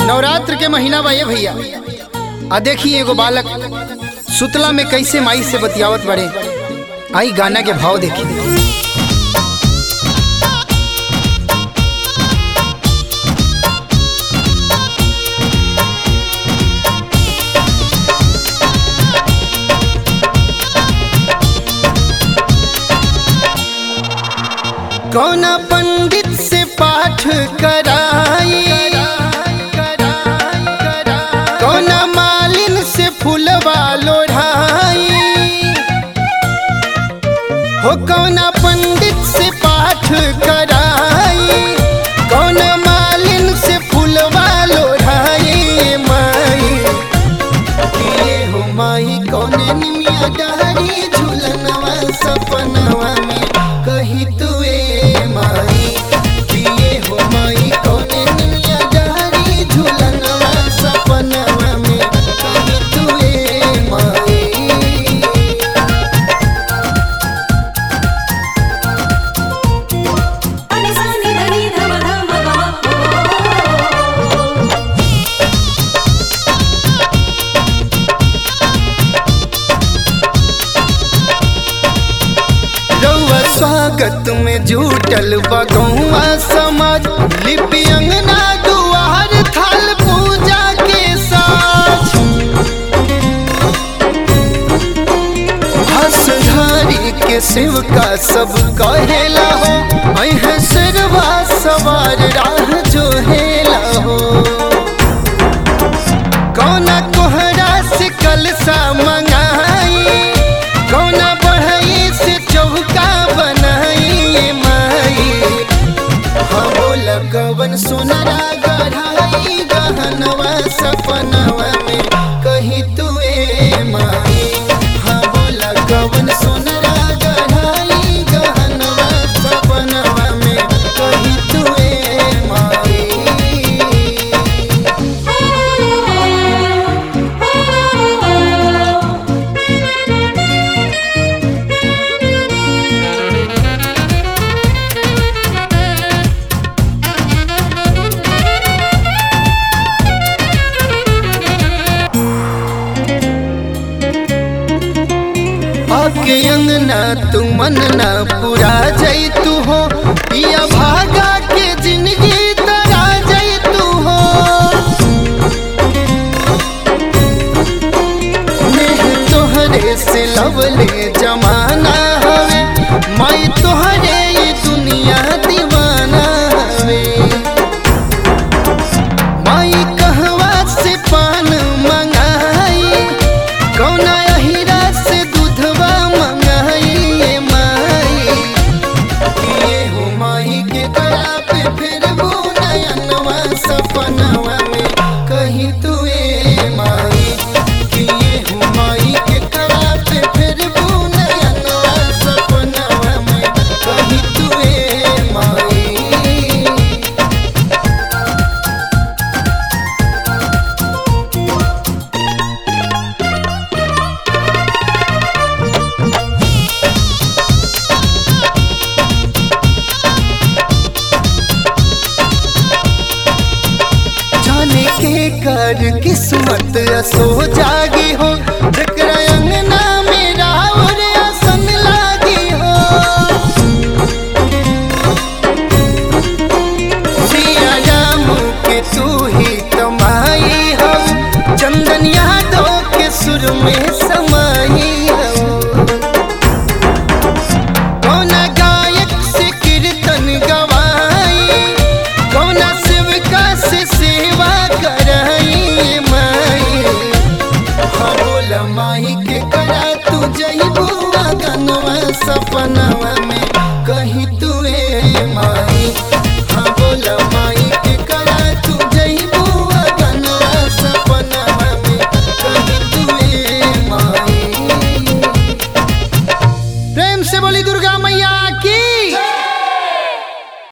नवरात्र के महीना बा ये भैया आ देखी एगो बालक सुतला में कैसे माई से बतियावत बड़े आई गाना के भाव देखी कौना पंडित से पाठ कराई कौना मालिन से फूलवा लोढ़ाई हो कौना पंडित से पाठ कराई कौना मालिन से फूलवा लोढ़ाई माई ये हो माई कौने निमिया डारी झूलनवा सपनवा में कही तुए माई कि ये हो माई कौने निमिया डारी झूलनवा सपनवा में कही तुए माई अनि सानी धनी धम धम गम रउआ स्वागत में जुटल बगौआ समाज लिपि अंगना दुआर थाल पूजा के साथ हसधारी के सेवका सब कहेला हो अहे सिरवा सवार राह जो हेला हो कौना कोहरा से कलसा मंगाई कौना बढ़ई से चौका बनाई माई हाँ बोल कवन सुनरा गढ़ाई गहनवा सपनवा में कही तुए माई हाँ बोल कवन सुनरा गढ़ाई गहनवा सपनवा में कही तुए माई आके अंगना तू मन ना पूरा जई तू हो पिया भागा के जिंदगी तरा जई तू हो नेह तोहरे से लवले जमाना हवे माई तोहरे ये दुनिया दीवाना हवे माई कहवा से पान मंगाई कौना अहिरा से दूधवा मंगाई ये माई ये हो माई के करा पे फिर वो नयनवा सपनवा में कहीं तुए माई कि ये हो माई के करा पे फिर वो नयनवा सपनवा में कहीं तुए माई जाने के कर किस्मत असो जागी हो जकरा अंगना में रावर आसन लागी हो सिया रामू के तू ही कमाई हो चंदन यादव के सुर में समाई हो कौना गायक से कीर्तन गवाई कौना सेवका से सेवा कराई माई हाँ बोल माई के करा तू जई बुआ गनवा सपनवा में कहीं